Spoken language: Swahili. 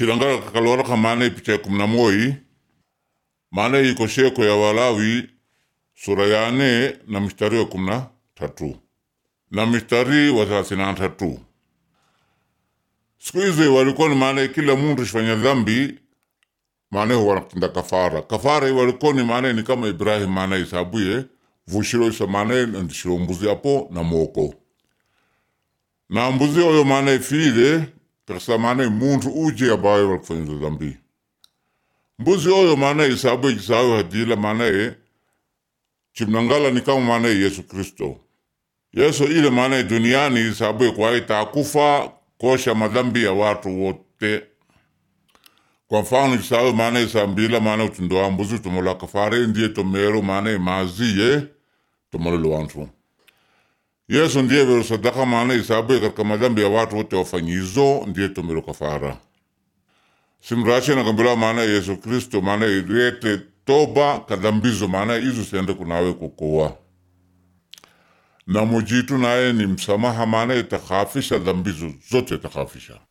chilangala kakaloraka maana picha ya kumi na moi maana iko sheko ya Walawi sura ya nne na mstari wa kumi na tatu na mstari wa thelathini na tatu siku hizi walikuwa ni maana kila muntu shifanya dhambi maana wanakutenda kafara kafara hii walikuwa ni maana ni kama Ibrahim maana isabuye vushiro isa maana ndishiro mbuzi apo na moko na mbuzi oyo maana ifile kakisa maana muntu uje abaye walikufanya dhambi mbuzi oyo maana isabuye jisawe hadila maana chimnangala ni kama maana Yesu Kristo Yesu ile maana duniani isabuye kwaye takufa kosha madhambi ya watu wote kwa mfano isawe maana isambila maana utundoa mbuzi tumola kafare ndiye tomero maana maziye tomolelo wantu Yesu ndiye vero sadaka maana isabuye katika madhambi ya watu wote wafanyizo ndiye tomero kafara simrache nakambila maana Yesu Kristo maana ilete toba kadhambizo maana izo siende kunawe kukoa na mujitu naye ni msamaha maana itakafisha dhambizo zote itakafisha